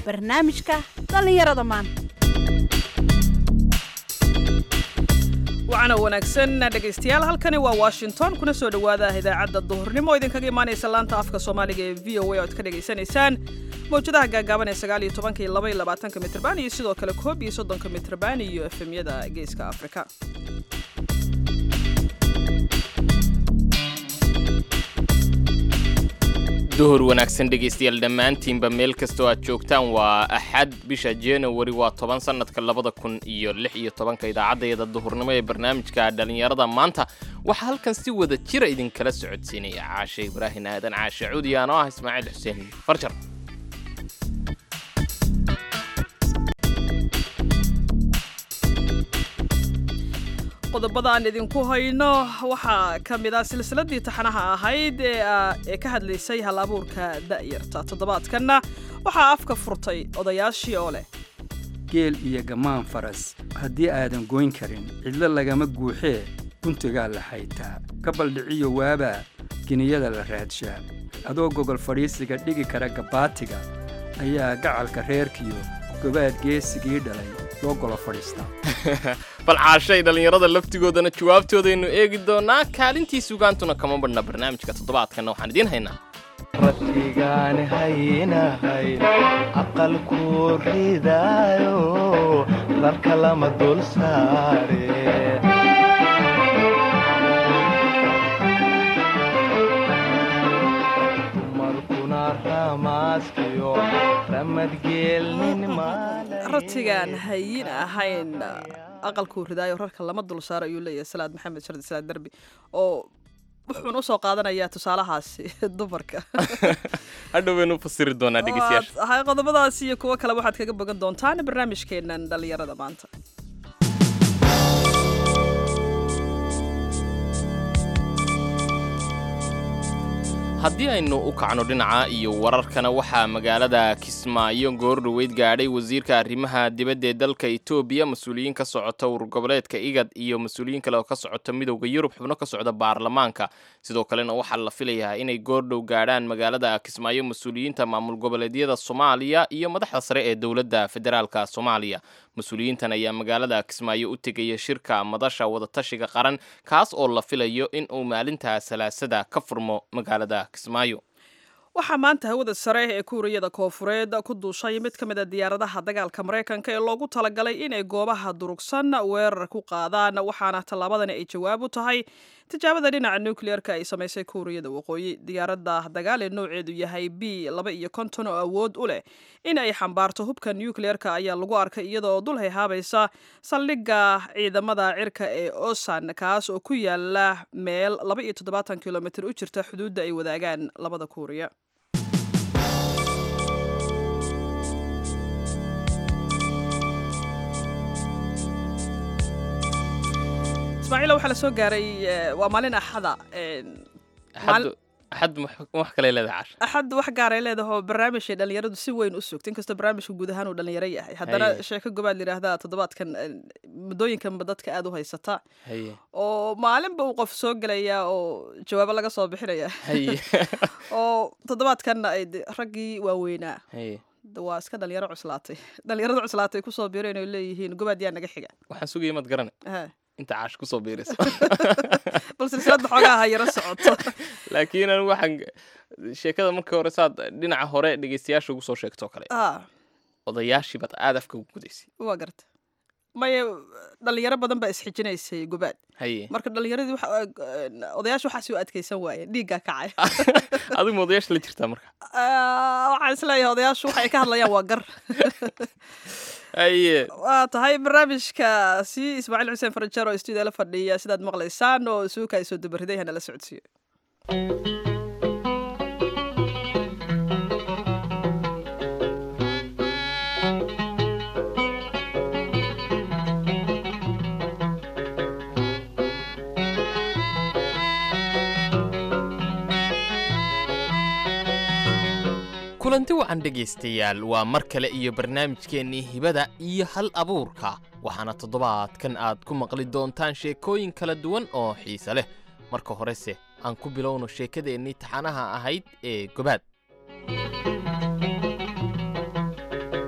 barnaamijka dhallinyarada maanta wacana wanaagsan dhegaystayaal halkani waa washington kuna soo dhowaada idaacadda duhurnimo oo idinkaga imaanaysa laanta afka soomaaliga ee v o a oad ka dhegaysanaysaan mawjadaha gaagaaban ee sagaal iyo tobanka iyo laba iyo labaatanka mitrban iyo sidoo kale koob iyo soddonka mitrban iyo efemyada geeska afrika duhur wanaagsan dhegaystayaal dhammaantiinba meel kastoo aad joogtaan waa axad bisha januari waa toban sannadka labada kun iyo lix iyo tobanka idaacaddayada duhurnimo ee barnaamijka dhallinyarada maanta waxaa halkan si wada jira idinkala socodsiinaya caashe ibraahin aadan caashe cuudiyan oo ah ismaaciil xuseen farjar qodobada aan idinku hayno waxaa ka mid ah silsiladii taxanaha ahayd ee ka hadlaysay hal abuurka da'yarta toddobaadkanna waxaa afka furtay odayaashii oo leh geel iyo gammaan faras haddii aadan goyn karin cidlo lagama guuxee guntigaa la xaytaa ka baldhiciyo waabaa geniyada la raadshaa adoo gogol fadhiisiga dhigi kara gabbaatiga ayaa gacalka reerkiyo gobaad geesigii dhalay loo golo fadhiistaa bal caashay dhallinyarada laftigoodana jawaabtoodaynu eegi doonaa kaalintii sugaantuna kama badhna barnaamijka toddobaadkanna waxaan idiin haynaa rabbigaan haynahay aqalku ridaayo rarka lama dul saare dumarkuna ramaaskiyo ramadgeelnin ratigaan hayin ahayn aqalkuu ridaayo rarka lama dul saaro ayuu leeyahay salaad maxamed shardi salaad derbi oo wuxuuna usoo qaadanayaa tusaalahaasi dumarka hadhow baynu u fasiri doonaa dhegeystayaasha hay qodobadaas iyo kuwo kale waxaad kaga bogan doontaan barnaamijkeenan dhallinyarada maanta haddii aynu u kacno dhinaca iyo wararkana waxaa magaalada kismaayo goordhoweyd gaadhay wasiirka arrimaha dibadda ee dalka etoobiya mas-uuliyiin ka socota urgoboleedka igad iyo mas-uuliyiin kale oo ka socota midowda yurub xubno ka socda baarlamaanka sidoo kalena waxaa la filayaa inay goordhow gaadhaan magaalada kismaayo mas-uuliyiinta maamul goboleedyada soomaaliya iyo madaxda sare ee dowladda federaalka soomaaliya mas-uuliyiintan ayaa magaalada kismaayo u tegaya shirka madasha wadatashiga qaran kaas oo la filayo in uu maalinta salaasada ka furmo magaalada kismaayo waxaa maanta hawada sare ee kuuriyada koofureed ku duushay mid ka mid a diyaaradaha dagaalka maraykanka ee loogu talagalay inay goobaha durugsan weerar ku qaadaan waxaana tallaabadani ay jawaab u tahay tijaabada dhinaca nukliyeerka ay samaysay kuuriyada waqooyi diyaaradda dagaal ee nooceedu yahay b laba iyo konton oo awood u leh in ay xambaarto hubka nukliyeerka ayaa lagu arkay iyadaoo dul hayhaabaysa saldhigga ciidamada cirka ee osan kaas oo ku yaala meel laba iyo toddobaatan kilomitr u jirta xuduudda ay wadaagaan labada kuuriya ismaaciil waxaa la soo gaaray waa maalin axada axad wax kale leedahay caasha axad wax gaaray leedahoo barnaamijay dhallinyaradu si weyn u sugta inkastoo barnaamijka guud ahaan uu dhallinyaro yahay haddana sheeko gobaad layidhaahdaa toddobaadkan muddooyinkanba dadka aada u haysata oo maalinba uu qof soo gelaya oo jawaabo laga soo bixinaya oo toddobaadkanna ay raggii waaweynaa waa iska dhalinyaro cuslaatay dhalinyarada cuslaatay kusoo biireen oo leeyihiin gobaad yaa naga xiga waxaan sugaya maad garane inta caash kusoo biirayso bal silsilada xoogaa ha yaro socoto laakiin anigu waxaan sheekada markii hore saad dhinaca hore dhegeystayaasha ugu soo sheegtoo kale odayaashii baad aada afka ugu gudaysay waa garta maya dhalinyaro badan baa isxijinaysay gobaad haye marka dhalinyaradii odayaasha waxaas u adkaysan waayeen dhiiggaa kacay adigu ma odayaasha la jirtaa marka waxaan isleeyahay odayaashu waxay ka hadlayaan waa gar haye waa tahay barnaamijkaasi ismaaciil xuseen farajar oo stuudiyo la fadhiya sidaad maqlaysaan oo suuka ay soo dabariday hana la socodsiiyo kulanti wacan dhegaystayaal waa mar kale iyo barnaamijkeennii hibada iyo hal abuurka waxaana toddobaadkan aad ku maqli doontaan sheekooyin kala duwan oo xiise leh marka horese aan ku bilowno sheekadeennii taxanaha ahayd ee gobaad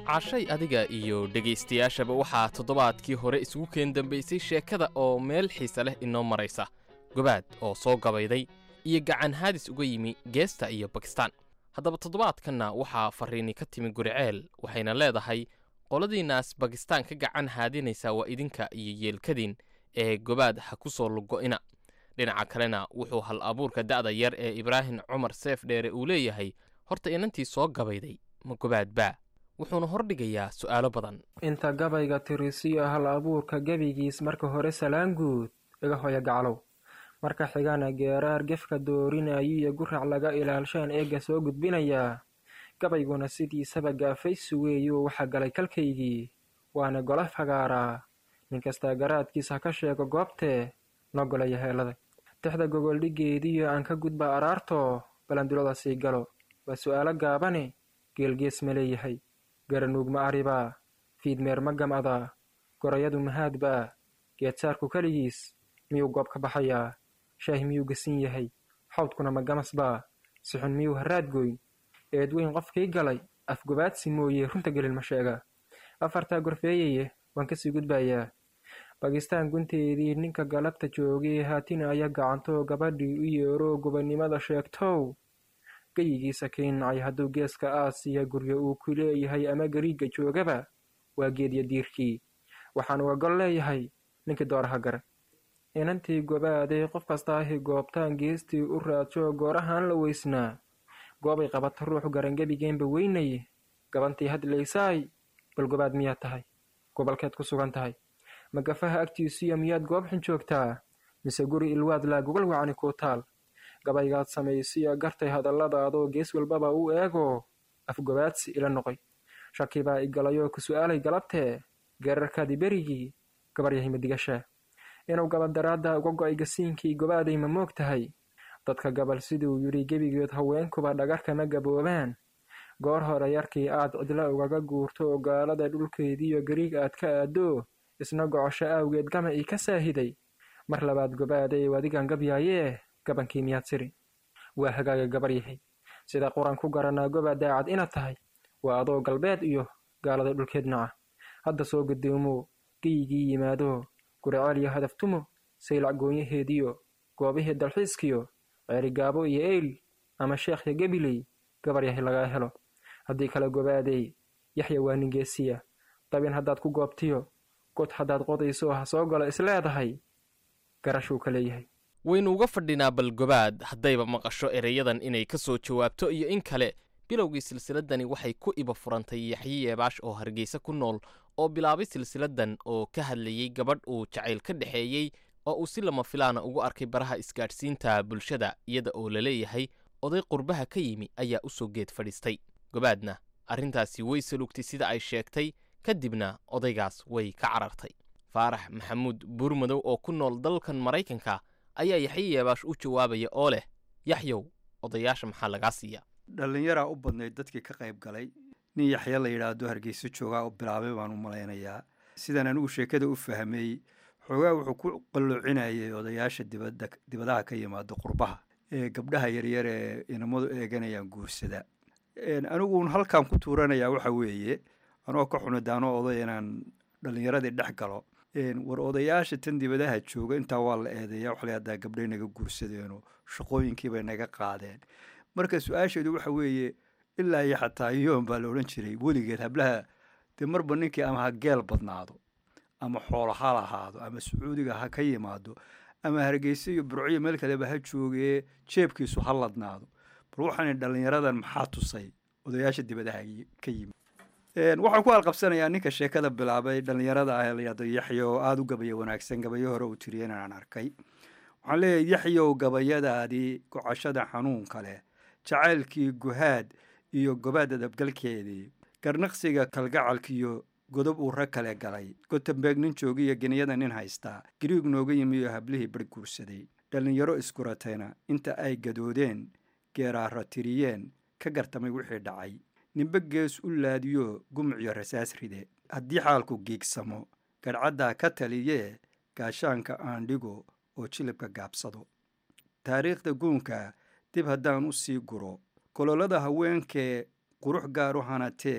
cashay adiga iyo dhegaystayaashaba waxaa toddobaadkii hore isugu keen dambaysay sheekada oo meel xiise leh inoo maraysa gobaad oo soo gabayday iyo gacan haadis uga yimi geesta iyo bakistaan haddaba toddobaadkanna waxaa farriini ka timi guriceel waxayna leedahay qoladiinnaas bakistaan ka gacan haadinaysa waa idinka iyo yeelkadiin ee gobaad ha ku soo lugo'ina dhinaca kalena wuxuu hal abuurka da'da yar ee ibraahim cumar seef dheere uu leeyahay horta inantii soo gabayday ma gobaad baa wuxuuna hordhigayaa su'aalo badan inta gabayga tirisiyo hal abuurka gebigiis marka hore salaan guud iga hoya gaclow marka xigana geeraar gefka doorinayo iyo gurac laga ilaalshaan eegga soo gudbinayaa gabayguna sidiisaba gaafaysu weeyuu waxa galay kalkaygii waana gola fagaaraa nin kastaa garaadkiis ha ka sheego goobtee noo golaya heelada tixda gogoldhigeediyo aan ka gudba araartoo balandulada sii galo waa su'aalo gaabane geelgees ma leeyahay garanuug ma aribaa fiidmeer ma gam'adaa gorayadu mahaadbaa geedsaarku keligiis miyuu goob ka baxayaa shaah miyuu gasin yahay xawdkuna ma gamasbaa sixun miyuu haraadgoyn eedweyn qofkii galay afgobaadsi mooye runta gelin ma sheega afartaa gorfeeyaye waan kasii gudbayaa bakistaan gunteedii ninka galabta joogay haatina aya gacantoo gabadhii u yeeroo gobannimada sheegtow geyigiisa keenacay hadduu geeska aasiya guryo uu ku leeyahay ama gariigga joogaba waa geedya diirkii waxaan uga gol leeyahay ninkii dooraha gare inantii gobaaday qof kastaahi goobtaan geestii u raadsho goorahaan la weysnaa goobay qabata ruux garangebigeenba weynay gabantii hadlaysaay bal gobaad miyaad tahay gobolkeed ku sugan tahay magafaha agtiisuyo miyaad goob xun joogtaa mise guri ilwaad laa gogol wacni kuu taal gabaygaad samaysiyo gartay hadalladaadoo gees walbaba u eego afgobaadsi ila noqoy shaki baa igalayoo ku su'aalay galabtee geerarkaadii berigii gabaryahay madigashaa inuu gabadaraadda uga go'ay gasiinkii gobaaday ma moog tahay dadka gabal siduu yidhi gebigeed haweenkuba dhagarkama gaboobaan goor hore yarkii aad cidla ugaga guurto oo gaalada dhulkeediiyo gariig aad ka aadoo isna gocosho aawgeed gama ii ka saahiday mar labaad gobaaday wadigan gabyaayee gabankii miyaad siri waa hagaaga gabar yahay sida quran ku garanaa goba daacad inaad tahay waa adoo galbeed iyo gaalada dhulkeed naca hadda soo gudoomo geyigii yimaado guriceel iyo hadaftumo saylac goonyaheediyo goobihii dalxiiskiyo ceerigaabo iyo eyl ama sheekhya gebiley gabar yahay lagaa helo haddii kale gobaaday yaxya waa ningeesiya dabin haddaad ku goobtiyo god haddaad qodayso ha soo galo isleedahay garashuu ka leeyahay waynu uga fadhinaa balgobaad haddayba maqasho ereyadan inay ka soo jawaabto iyo in kale bilowgii silsiladani waxay ku iba furantay yaxye yeebaash oo hargeysa ku nool oo bilaabay silsiladan oo ka hadlayey gabadh uu jacayl ka dhexeeyey oo uu si lama filaana ugu arkay baraha isgaadhsiinta bulshada iyada oo la leeyahay oday qurbaha ka yimi ayaa u soo geed fadhiistay gobaadna arrintaasi way salugtay sida ay sheegtay kadibna odaygaas way ka carartay faarax maxamuud buurmadow oo ku nool dalkan maraykanka ayaa yaxye yeebaash u jawaabaya oo leh yaxyow odayaasha maxaa lagaa siiya dhallinyaraa u badnayd dadkii ka qayb galay nin yaxya la yidhaahdo hargeyso joogaa oo bilaabay baan u malaynayaa sidaan anigu sheekada u fahmay xoogaa wuxuu ku qalloocinayay odayaasha dibadda dibadaha ka yimaado qurbaha ee gabdhaha yaryar ee inamadu eeganayaan guursada aniguun halkaan ku tuuranayaa waxa weeye anoo ka xunidaano oday inaan dhallinyaradii dhex galo war odayaasha tan dibadaha jooga intaa waa la eedeeya waxla haddaa gabdhay naga guursadeenoo shaqooyinkiibay naga qaadeen marka su-aasheedu waxa weeye ilaa iyo xataa yoon baa la odhan jiray weligeed hablaha dee marba ninkii ama ha geel badnaado ama xoolo ha lahaado ama sacuudiga ha ka yimaado ama hargeysa iyo burciyo meel kaleba ha joogee jeebkiisu ha ladnaado bal waxaana dhallinyaradan maxaa tusay odayaasha dibadaha ka yimid waxaan ku alqabsanayaa ninka sheekada bilaabay dhallinyarada ah layado yaxyo oo aada u gabaya wanaagsan gabayo hore uu tiriya inaan arkay waxaan leeyahay yaxyow gabayadaadii gocashada xanuunka leh jacaylkii guhaad iyo gobaad adabgalkeedii garnaqsiga kalgacalkiiyo godob uu rag kale galay gotembeeg nin joogiyo geniyada nin haystaa gariig nooga yimi iyo hablihii bar guursaday dhallinyaro iskuratayna inta ay gadoodeen geeraara tiriyeen ka gartamay wixii dhacay nimbe gees u laadiyo gumucyo rasaas ride haddii xaalku giigsamo gadhcaddaa ka taliyee gaashaanka aan dhigo oo jilibka gaabsado taariikhda guunka dib haddaan u sii guro kololada haweenkee qurux gaar u hanatee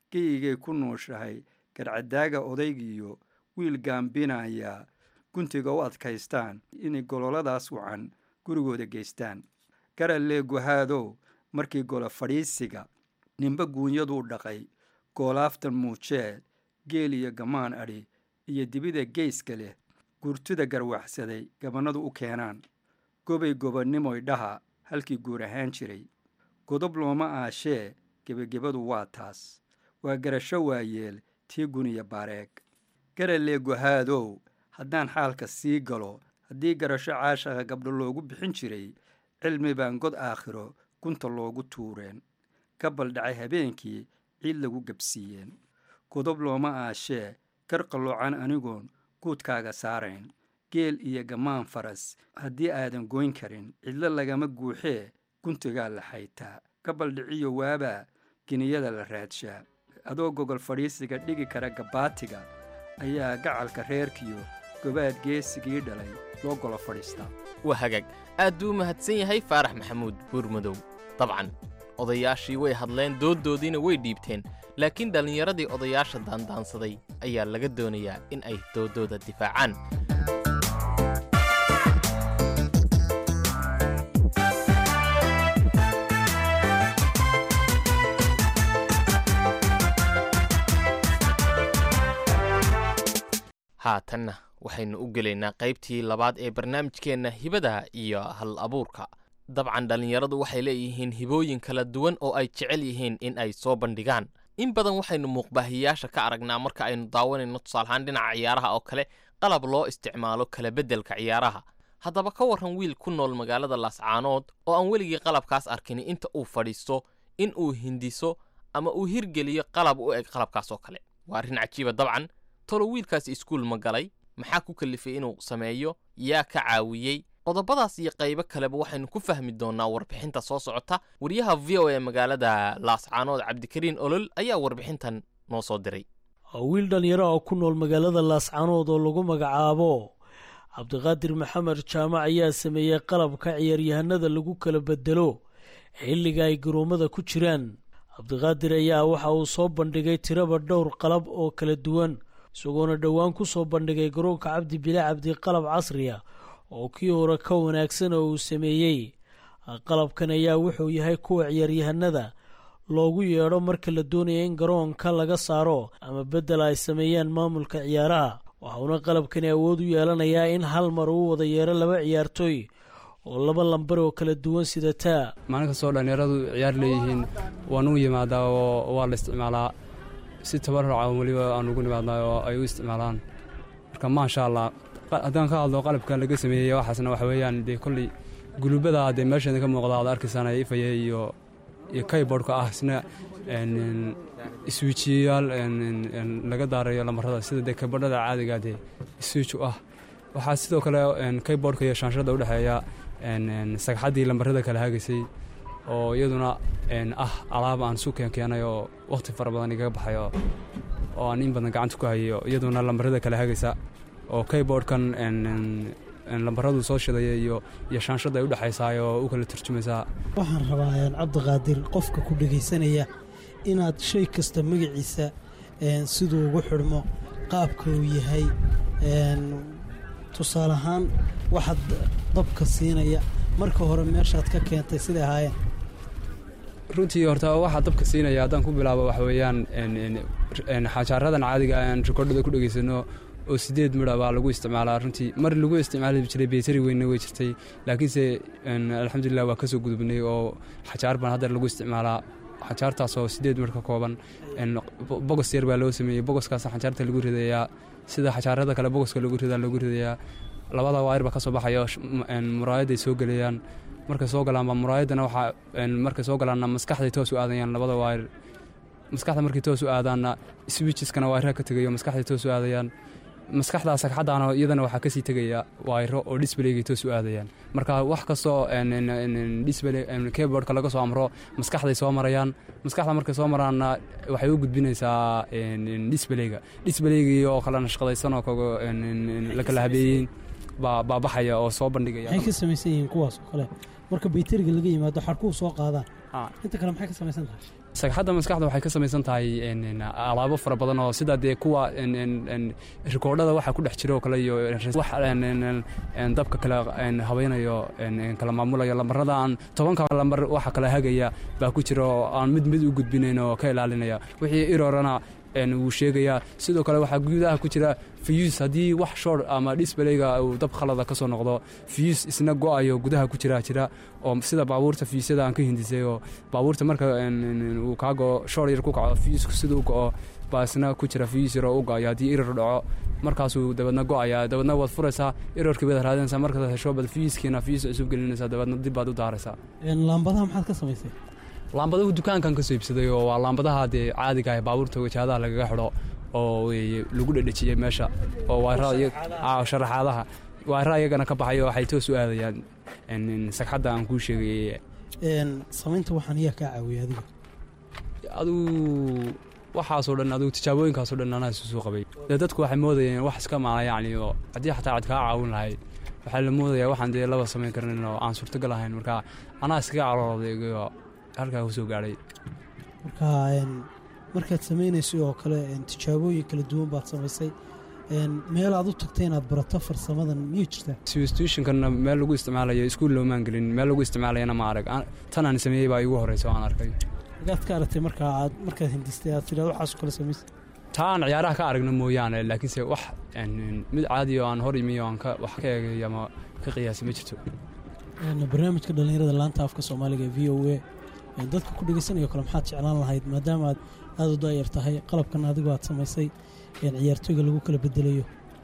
geyigay ku nuushahay garcadaaga odaygiiyo wiil gaambinaya guntiga u adkaystaan inay gololadaas wacan gurigooda geystaan garalee guhaadow markii golo fadhiisiga ninba guunyaduu dhaqay goolaaftan muujee geel iyo gamaan adhi iyo dibida geyska leh gurtida garwaxsaday gabannadu u keenaan gobay gobonnimoy dhaha halkii guur ahaan jiray godob looma aashee gebagebadu waa taas waa garasho waayeel tii guniya baareeg garalee guhaadow haddaan xaalka sii galo haddii garasho caashaqa gabdho loogu bixin jiray cilmi baan god aakhiro gunta loogu tuureen ka baldhacay habeenkii ciid lagu gebsiiyeen godob looma aashee kar qalloocan anigoon guudkaaga saarayn geel iyo gamaan faras haddii aadan goyn karin cidlo lagama guuxee guntigaa la xaytaa ka baldhiciyo waabaa giniyada la raadshaa adoo gogol fadhiisiga dhigi kara gabbaatiga ayaa gacalka reerkiyo gobaad geesigii dhalay loo golo fadhiistaa waa hagaag aad buu u mahadsan yahay faarax maxamuud buurmadow dabcan odayaashii way hadleen dooddoodiina way dhiibteen laakiin dhallinyaradii odayaasha daandaansaday ayaa laga doonayaa in ay dooddooda difaacaan haatanna waxaynu u gelaynaa qaybtii labaad ee barnaamijkeenna hibada iyo hal abuurka dabcan dhallinyaradu waxay leeyihiin hibooyin kala duwan oo ay jecel yihiin in ay soo bandhigaan in badan waxaynu muuqbaahiyaasha ka aragnaa marka aynu daawanayno tusaalahaan dhinaca ciyaaraha oo kale qalab loo isticmaalo kala beddelka ciyaaraha haddaba ka warran wiil ku nool magaalada laascaanood oo aan weligii qalabkaas arkin inta uu fadhiisto in uu hindiso ama uu hirgeliyo qalab u eg qalabkaas oo kale waa arrin cajiiba dabcan tolo wiilkaasi iskuul ma galay maxaa ku kalifay inuu sameeyo yaa ka caawiyey qodobadaas iyo qaybo kaleba waxaynu ku fahmi doonnaa warbixinta soo socota wariyaha v o e magaalada laascaanood cabdikariin olol ayaa warbixintan noo soo diray wiil dhallinyaro oo ku nool magaalada laascaanood oo lagu magacaabo cabdiqaadir maxamed jaamac ayaa sameeyey qalabka ciyaaryahanada lagu kala bedelo xilliga ay garoomada ku jiraan cabdiqaadir ayaa waxa uu soo bandhigay tiraba dhowr qalab oo kala duwan isagoona dhowaan ku soo bandhigay garoonka cabdi bile cabdi qalab casriya oo kii hore ka wanaagsan oo uu sameeyey qalabkan ayaa wuxuu yahay kuwa ciyaaryahanada loogu yeedho marka la doonaya in garoonka laga saaro ama beddel ay sameeyaan maamulka ciyaaraha waxauna qalabkani awood u yeelanayaa in hal mar uu wada yeero laba ciyaartooy oo laba lambar oo kala duwan sidataa maalin kastoo dhallinyaradu ciyaar leeyihiin waan u yimaadaa oo waa la isticmaalaa si tabarraca weliba aan ugu nimaadnaa oo ay u isticmaalaan marka maasha allah haddaan ka hadlo qalabkan laga sameeyey waxaasna waxa weeyaan dee kolley gulubada dee meesheeda ka muuqda aad arkaysaan ay ifaya iyo iyo kayboardhka ah isna iswiijiyayaal laga daarayo lamarada sida dee kaybordhada caadiga dee iswiij u ah waxaa sidoo kale kayboardhka iyo shaanshada u dhexeeya sagxaddii lambarada kala hagaysay oo iyaduna ah alaab aan suuken keenay oo wakhti fara badan igaga baxay oo aan in badan gacanta ku hayayo iyaduna lambarada kala hagaysa oo kayboardhkan lambaradu soo shidaya iyo iyo shaanshada ay u dhexaysaay oo u kala turjumaysaa waxaan rabaa cabdiqaadir qofka ku dhegaysanaya inaad shay kasta magaciisa siduu ugu xidhmo qaabka uu yahay tusaale ahaan waxaad dabka siinaya marka hore meeshaad ka keentay siday ahaayeen runtii horta waxaa dabka siinaya haddaan ku bilaabo waxa weeyaan xajaaradan caadiga aan rikoordhada ku dhegaysano oo sideed midha baa lagu isticmaalaa runtii mar lagu isticmaali jiray beetari weynna way jirtay laakiinse alxamdulilah waa ka soo gudubnay oo xajaar baan haddeer lagu isticmaalaa xajaartaas oo sideed midh ka kooban bogos yar baa loo sameeyey bogoskaas xajaarta lagu ridayaa sida xajaarada kale bogoska lagu ridaa lagu ridayaa labada waayir baa ka soo baxaya muraayadday soo gelayaan markay soo galaanba muraayaddana waxaa markay soo galaanna maskaxday toos u aadayaan labada waayir maskaxda markay toos u aadaanna swiijiskana waayiraha ka tegayo maskaxday toos u aadayaan maskaxda sagxaddaana iyadana waxaa kasii tegaya waayro oo disbaleygay toos u aadayaan marka wax kastoo keyboardka laga soo amro maskaxday soo marayaan maskaxda markay soo maraanna waxay u gudbinaysaa disbaleyga disbaleygii oo kala nashqadaysan oo la kala habeeyey baa baabaxaya oo soo bandhigaya maxay ka samaysan yihiin kuwaas oo kale marka bayteriga laga yimaado xarkuu soo qaadaan Ah. inta kale maxay ka samaysan tahay sagxadda maskaxda waxay ka samaysan tahay een, een, alaabo fara badan oo sida dee kuwa een, een, een, rikoodhada waxa ku dhex jira oo kale iyo een, wax een, een, een, een, dabka kale een, habaynayo een, een, kala maamulayo lambarada aan tobanka lambar waxa kala hagaya baa ku jira oo aan mid mid u gudbinayn oo ka ilaalinaya wixii irorana een, wuu sheegayaa sidoo kale waxaa gudaha ku jira fiyus haddii wax short ama disbalayga uu dab khalada ka soo noqdo fiyus isna go-ayo gudaha ku jira jira oo sida baabuurta fiyusyada aan ka hindisay oo baabuurta marka een, een, uu kaa go short yar ku kaco fiyusku sida u go-o baa isna ku jira fiyus yar oo u go-ayo haddii irar dhaco markaasuu dabadna go-ayaa dabadna waad furaysaa irarkii baad raadinaysaa markaad hesho bad fiyuskiina fiyus cusub gelinaysaa dabadna dib baad u daaraysaa Een, laambadaha maxaad ka samaysay laambadahu dukaankan ka soo iibsaday oo waa laambadaha dee caadiga ah ee baabuurta wajaadaha lagaga xidho oo weeye lagu dhedhejiyey meesha oo waara sharaxaadaha waara iyagana ka baxay oo waxay toos u aadayaan een, een, sagxadda aan kuu sheegay Een, samaynta waxaan ayaa kaa caawiyay adiga aduu waxaasoo dhan adigu tijaabooyinkaasoo dhan anaa isu soo qabay dee dadku waxay moodayeen wax iska maala yacni oo haddii xataa cid kaa caawin lahayd waxaa la moodayaa waxaan dee laba samayn karnin oo aan suurtagal ahayn marka anaa iskaga calooday oo halkaa ku soo gaadhay marka een, markaad samaynaysay oo kale een, tijaabooyin kala duwan baad samaysay een, meel aad u tagtay inaad barato farsamadan miyuu jirtaa substitutionkanna meel lagu isticmaalayo iskuul loomaan gelin meel lagu isticmaalayana ma arag Aan- tan aan sameeyey baa iigu horreysa oo aan arkay magaad ka aragtay markaa aad markaad hindistay aad tidhahdo waxaasoo kale samaysay taa aan ciyaaraha ka aragna mooyaane laakiinse wax een, een, mid caadi oo aan hor imi oo aan ka- wax ka eegay ama ka qiyaasi ma jirto Een, barnaamijka dhallinyarada laanta afka soomaaliga ee v o a een, dadka ku dhegaysanayo kale maxaad jeclaan lahayd maadaama aad aada u daayar tahay qalabkan adigu aad samaysay een, ciyaartooyga lagu kala bedelayo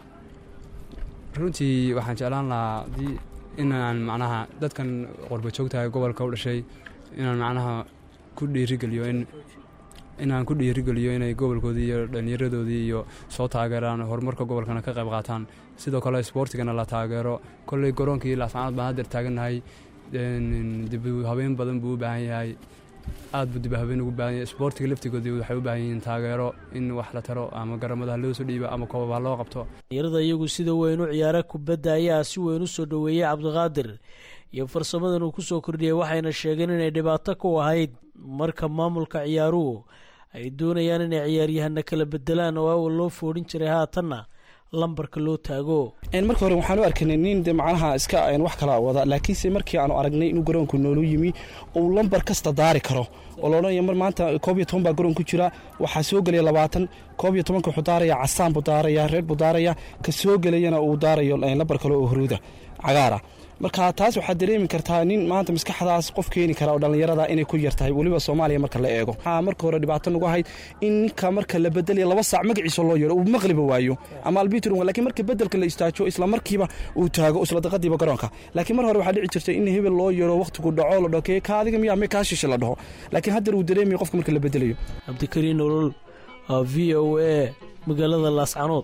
runtii waxaan jeclaan lahaa haddii inaan macnaha dadkan qorba joogtahay gobolka u dhashay inaan macnaha ku dhiirigeliyo in inaan ku dhiirigeliyo inay gobolkoodii iyo dhallinyaradoodii iyo soo taageeraan horumarka gobolkana ka qayb qaataan sidoo kale isboortigana la taageero kolley garoonkii laascanood baan haddeer taagannahay een, dib u habeen badan buu u baahan yahay aad buu dib u habeen ugu baahan yahay isboortiga laftigoodii waxay u baahan yihiin taageero in wax la taro ama garamada loo soo dhiibo ama koobab ha loo qabto dhalinyarada iyagu sida weyn u ciyaara kubadda ayaa si weyn u soo dhoweeyey cabdiqaadir iyo farsamadan uu ku soo kordhiyey waxayna sheegeen inay dhibaato ku ahayd marka maamulka ciyaaruhu ay doonayaan inay ciyaaryahana kala bedelaan oo awal loo foodhin jiray haatanna lambarka loo taago Een, marka hore waxaan u arkanay nin de macnaha iska een, wax kala wada laakiinse markii aanu aragnay inuu garoonku noolu yimi uu lambar kasta daari karo oo la odhanaya mar maanta koob iyo toban baa garoon ku jira waxaa soo gelaya labaatan koob iyo tobanka wuxuu daaraya casaan buu daaraya reer buu daaraya ka soo gelayana uu daarayo een, lambar kale oo huruuda cagaara marka taas waxaad dareemi kartaa nin maanta maskaxdaas qof keeni kara oo dhallinyarada inay ku yar tahay weliba soomaaliya marka la eego waxaa marka hore dhibaato nagu ahayd in ninka marka la bedelaya laba saac magaciisa loo yeero uu maqliba waayo ama albitrum laakiin marka bedelka la istaajo isla markiiba uu taago isla daqadiiba garoonka laakiin mar hore waxaa dhici jirtay in hebel loo yeero waqtigu dhaco la dhaho kee ka adiga miyaa mee kaa shishe la dhaho laakiin haddeer uu dareemaya qofka marka la bedelayo cabdikariin nolol waa v o a magaalada laascanood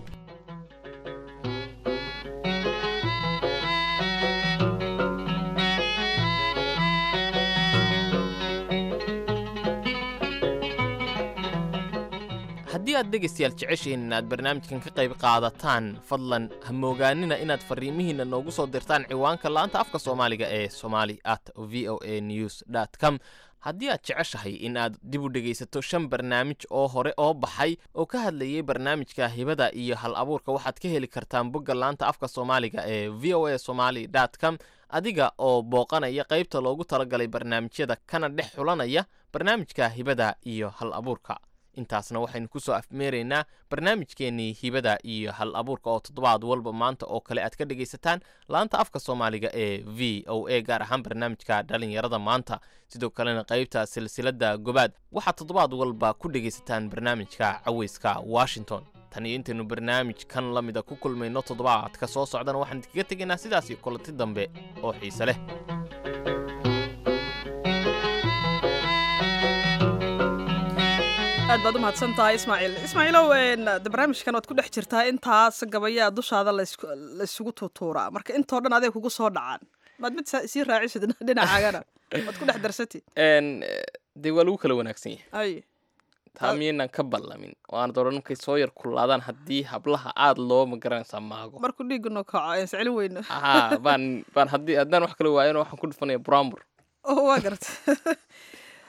haddii aad dhegaystayaal jeceshihiin inaad barnaamijkan ka qayb qaadataan fadlan ha moogaanina inaad farriimihiinna noogu soo dirtaan ciwaanka laanta afka soomaaliga ee somali at v o a news dt com haddii aad jeceshahay in aad dib u dhegaysato shan barnaamij oo hore oo baxay oo ka hadlayay barnaamijka hibada iyo hal abuurka waxaad ka heli kartaan bogga laanta afka soomaaliga ee v o a somali dt com adiga oo booqanaya qaybta loogu talagalay barnaamijyada kana dhex xulanaya barnaamijka hibada iyo hal abuurka intaasna waxaynu ku soo afmeeraynaa barnaamijkeennii hibada iyo hal abuurka oo toddobaad walba maanta oo kale aad ka dhegaysataan laanta afka soomaaliga ee v o a gaar ahaan barnaamijka dhalinyarada maanta sidoo kalena qaybta silsiladda gobaad waxaad toddobaad walba ku dhegaysataan barnaamijka caweyska washington tan iyo intaynu barnaamij kan la mida ku kulmayno toddobaadka soo socdana waxaan idinkaga tegaynaa sidaas iyo kulanti dambe oo xiise leh aad baad u mahadsan tahay ismaaciil ismaaciilow een, de barnaamijkan waad ku dhex jirtaa intaas gabayaa dushaada laysku- laysugu tuutuuraa marka intoo dhan adeeg kugu soo dhacaan maad mid sa- sii raacisid dhinacaagana waad ku dhex darsatid n dee waa lagu kala wanaagsan yahay ay taa miyaynan ka ballamin oo aan doran markay soo yar kullaadaan haddii hablaha aad loo magaranaysaa maago markuu dhiigunu kaco ayaan sicilin weyno haa baan baan haddii haddaan wax kala waayana waxaan ku dhufanaya brambur oo waa garta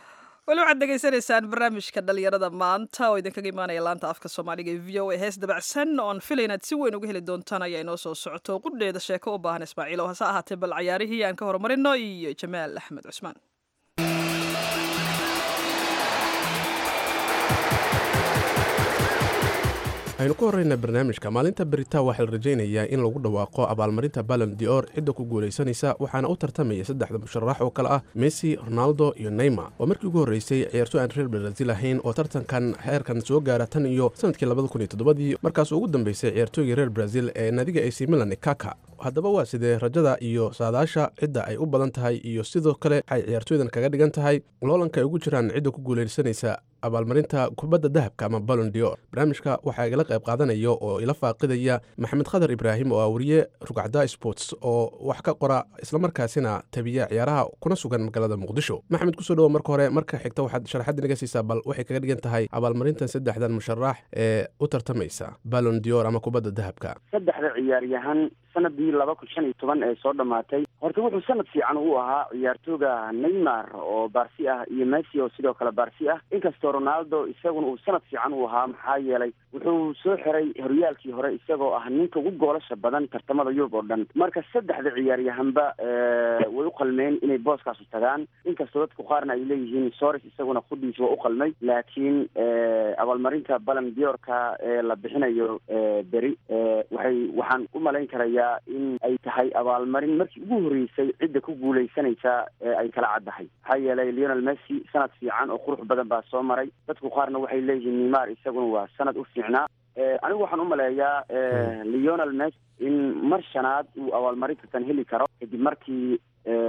weli waxaad degeysanaysaan barnaamijka dhalinyarada maanta oo idinkaga imaanaya laanta afka soomaaliga ee v o a hees dabacsan oon filay inaad si weyn uga heli doontaan ayaa inoo soo socoto qudheeda sheeko u baahan ismaaciil oo hase ahaatee bal cayaarihii aan ka horumarino iyo jamaal axmed cusmaan aynu ku horreyna barnaamijka maalinta beritaa waxaa la rajaynayaa in lagu dhawaaqo abaalmarinta balon dior cidda ku guulaysanaysa waxaana u tartamaya saddexda musharax oo kale ah messi ronaldo iyo neymar waa markii ugu horreysay ciyaarto aan reer brazil ahayn oo tartankan heerkan soo gaara tan iyo sanadkii labada kun iyo toddobadii markaas ugu dambeysay ciyaartooygii reer brazil ee nadiga ac milan kaka haddaba waa sidee rajada iyo saadaasha cidda ay u badan tahay iyo sidoo kale waxay ciyaartooydan kaga dhigan tahay loolanka ay ugu jiraan cidda ku guulaysanaysa abaalmarinta kubadda dahabka ama balon dior barnaamijka waxaa igala qayb qaadanaya oo ila faaqidaya maxamed khadar ibraahim oo ah wariye rugcada sports oo wax ka qora islamarkaasina tabiya ciyaaraha kuna sugan magaalada muqdisho maxamed kusoo dhawo marka hore marka xigta waxaad sharaxad inaga siisaa bal waxay kaga dhigan tahay abaalmarintan saddexdan musharax ee u tartamaysa balon dior ama kubadda dahabka saddexda ciyaaryahan sanadii laba kun shan iyo toban ee soo dhammaatay horta wuxuu sanad fiican u ahaa ciyaartooga neymar oo baarsi ah iyo messi oo sidoo kale baarsi ah inkastoo ronaldo isaguna uu sanad fiican u ahaa maxaa yeelay wuxuu soo xiray horyaalkii hore isagoo ah ninka ugu goolasha badan tartamada yurub oo dhan marka saddexda ciyaaryahanba way u qalmeen inay booskaasu tagaan inkastoo dadku qaarna ay leeyihiin sores isaguna khuddiisa waa u qalmay laakiin abaalmarinta balan diorka ee la bixinayo beri waxay waxaan u malayn karaya in ay tahay abaalmarin markii ugu horreysay cidda ku guulaysanaysa ee ay kala caddahay maxaa yeelay leonel messi sanad fiican oo qurux badan baa soo maray dadku qaarna waxay leeyihiin neymar isaguna waa sanad u fiicnaa anigu waxaan u maleeyaa leonel messi in mar shanaad uu abaalmarintan heli karo kadib markii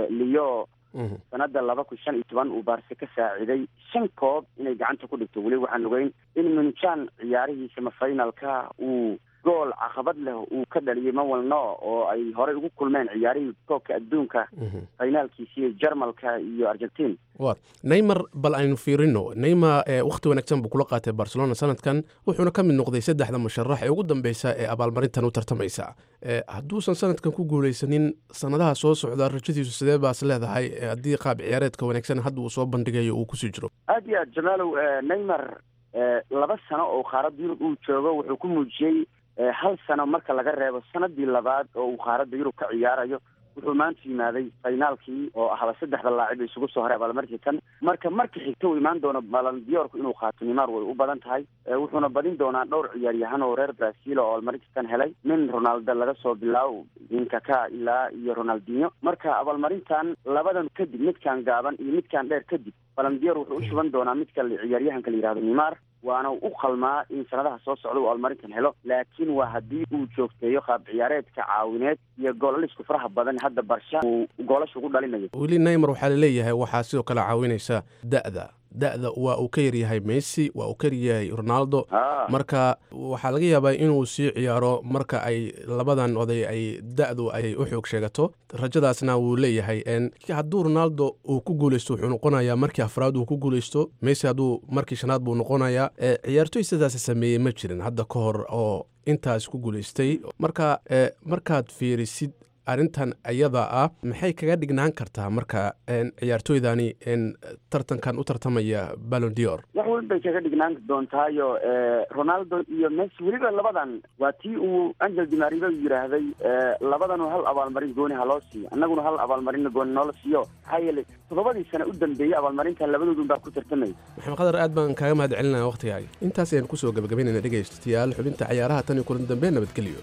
leo sanada laba kun shan iyo toban uu baarse ka saaciday shan koob inay gacanta ku dhigto weli waxaan ogeyn in munchan ciyaarihii semifinalka uu gool caqabad leh uu ka dhaliyay mawalno oo ay horey ugu kulmeen ciyaarihii koobka adduunka finaalkiisii jarmalka iyo argentine wa neymar bal aynu fiirino neymar wakhti wanaagsan buu kula qaatay barcelona sanadkan wuxuuna ka mid noqday saddexda musharax ee ugu dambeysa ee abaalmarintan u tartamaysa hadduusan sanadkan ku guulaysanin sanadaha soo socda rajadiisu sidee baas leedahay haddii qaab ciyaareedka wanaagsan hadda uu soo bandhigayo uu kusii jiro aad iyo aad jamaalow neymar laba sano oo qaaradda yurub uu joogo wuxuu ku muujiyey hal sano marka laga reebo sanadii labaad oo uu qaaradda yurub ka ciyaarayo wuxuu maanta yimaaday finaalkii oo ahba saddexda laacib isugu soo haray abaalmarkii tan marka marka xigta uu imaan doono balandiyorku inuu qaato neymar way u badan tahay wuxuuna badin doonaa dhowr ciyaaryahan oo reer brazil oo abaalmarintii tan helay min ronaldo laga soo bilaabo inkaka ilaa iyo ronaldinho marka abaalmarintan labadan kadib midkaan gaaban iyo midkaan dheer kadib balandiyor wuxuu u shuban doonaa midka ciyaaryahanka la yihahdo neymar waana u qalmaa in sanadaha soo socda uu abaalmarintan helo laakiin waa haddii uu joogteeyo qaab ciyaareedka caawineed iyo goolalisku faraha badan hadda barsha uu goolasha ugu dhalinayo weli neymar waxaa laleeyahay waxaa sidoo kale caawinaysa da'da da'da waa uu ka yaryahay messi waa uu ka yaryahay ronaldo marka waxaa laga yaabaa inuu sii ciyaaro marka ay labadan oday ay da'du ay u xoog sheegato rajadaasna wuu leeyahay hadduu ronaldo uu ku guuleysto wuxuu noqonayaa markii afraad uu ku guuleysto messi hadduu markii shanaad buu noqonayaa ciyaartoy sidaas sameeyey ma jirin hadda ka hor oo intaas ku guuleystay marka markaad fiirisid arrintan ayada ah maxay kaga dhignaan kartaa marka ciyaartooydani tartankan u tartamaya balon dior wax weyn bay kaga dhignaan doontaayo ronaldo iyo messi weliba labadan waa tii uu angel dimariba yidhaahday labadanu hal abaalmarin gooni ha loo siiyo annaguna hal abaalmarinna gooni noola siiyo maxaa yeelay toddobadii sane u dambeeyey abaalmarinta labadoodun baa ku tartamaya maxamed khadar aad baan kaaga mahad celinaya wakhtigaaga intaas ayaan kusoo gabagabaynayna dhegaystayaal xubinta ciyaaraha tan iyo kulan dambe nabadgelyo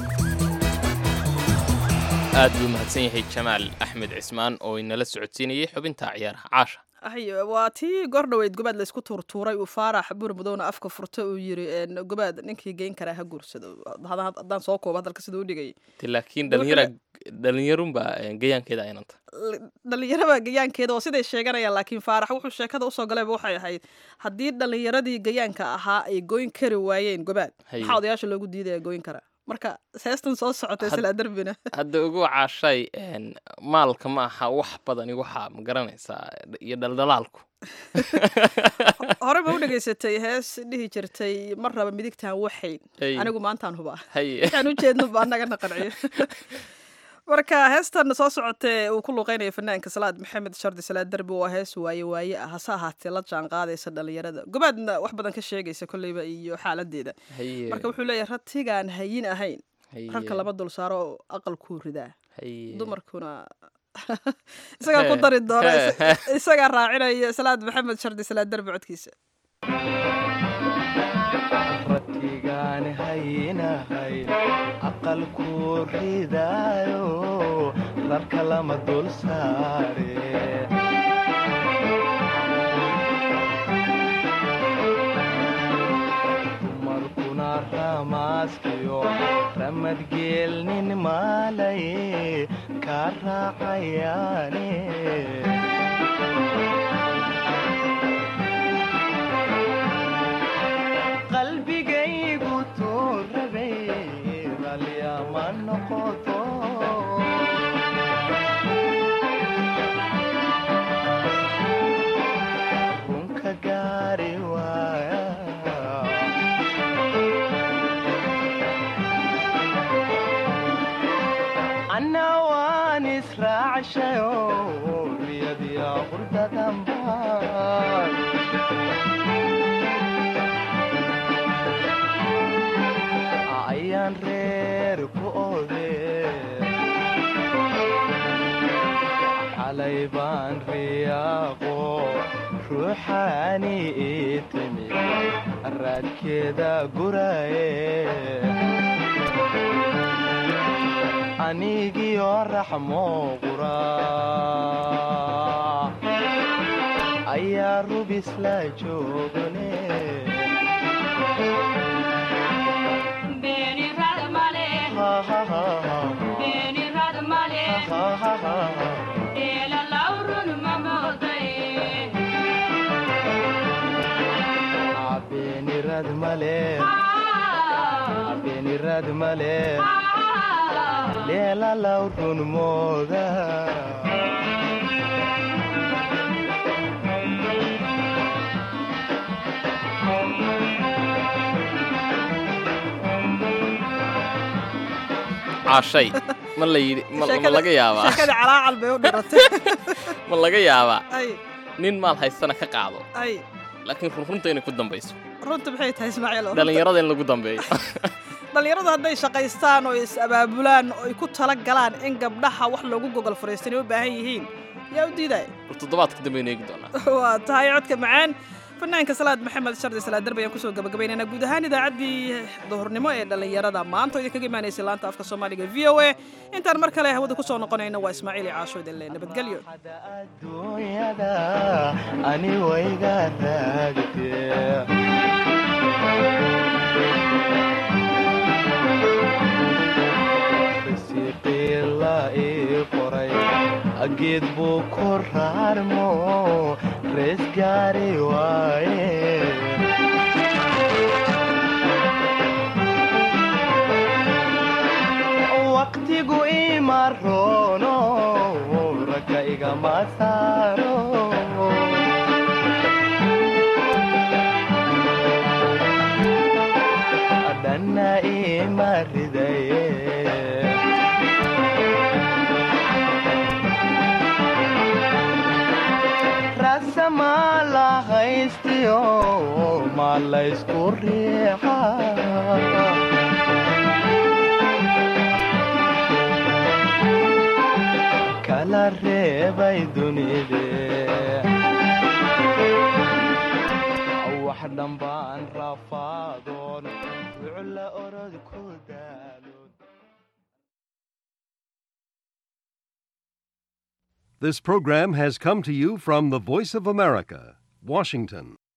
aad buu mahadsan yahay jamaal axmed cismaan oo inala socodsiinayay xubinta ciyaaraha caasha ay waa tii goordhoweyd gobaad laysku tuurtuuray uu faarax bur mudowna afka furta uu yiri gobaad ninkii geyn karaa ha guursado haddaan soo koobo hadalka siduu udhigay laakiin dhalinyara dhalinyarunbaa gayaankeeda aynanta dhalinyaraba gayaankeeda oo siday sheeganayaan laakiin faarax wuxuu sheekada usoo galayba waxay ahayd haddii dhalinyaradii gayaanka ahaa ay goyn kari waayeen gobaad maxaa odayaasha loogu diidaya goyn karaa marka seestan soo socotay silaa darbina hadda ugu caashay maalka ma aha wax badani waxaa ma garanaysaa iyo dhaldhalaalku hore ma u dhegaysatay hees dhihi jirtay mar raba midigtaan waxayn anigu maantaan hubaa waxaan u jeedno ba annagana qanciyo marka heestan soo socotee uu ku luqeynaya fanaanka salaad maxamed shardi salaad derbi waa hees waaye waaye ah hase ahaatee la jaan qaadaysa dhalinyarada gobaadna wax badan ka sheegaysa kolleyba iyo xaaladeeda Haye. marka wuxuu leeyahay ratigaan hayin ahayn Haye. rarka lama dul saaro oo aqalkuu ridaa Haye. dumarkuna isagaa ku dari doona is- isagaa raacinaya salaad maxamed shardi salaad derbi codkiisa ratigaan haynahayn aqalkuu ridaayo rarka lama dul saare dumarkuna ramaaskiyo ramadgeelnin maalaye kaa raacayaane qalbigaygu tuu rabay ralyama noqoto runka gaari waaya anna waan israacshayo riyadiya qurdadanbaan ayaan reer ku ode xalay baan riyaaqo ruuxaani ii timi raadkeeda guraye anigiyo raxmo qura ayaa rubis la joogane beenirad male beenirad male leelalaw run mooda caashay ma la yidhi ma ma Sheekada- laga yaabaa sheekada calaacal bay u dhiratay ma laga yaabaa ay nin maal haystana ka qaado ay laakiin runrunta inay ku dambayso runta maxay tahay ismaaciil oo runta- dhallinyarada in lagu dambeeyo dhallinyaradu hadday shaqaystaan oo is abaabulaan oo ay ku tala galaan in gabdhaha wax loogu gogol fariistan ay u baahan yihiin yaa u diidaya war toddobaadka dambe aynu eegi doonaa waa tahay codka macaan fanaanka salaad maxamed shardi salaad darbi ayaan kusoo gabagabaynayna guud ahaan idaacaddii duhurnimo ee dhallinyarada maanta oo idinkaga imaanaysay laanta afka soomaaliga v o a intaan mar kale hawada kusoo noqonayno waa ismaaciil iyo caasho idin le nabadgelyo dunyada ani wayga raagtee risiqiila ii qoray geed buu ku raarmo rees gaari waaye waqtigu ima roono ragga igama saaro dhanna ima ridaye rasama la haystiyo ma laysku riixa kala reebay dunide wax dhambaan rafaadoon wucla orod ku daalo This program has come to you from the Voice of America, Washington.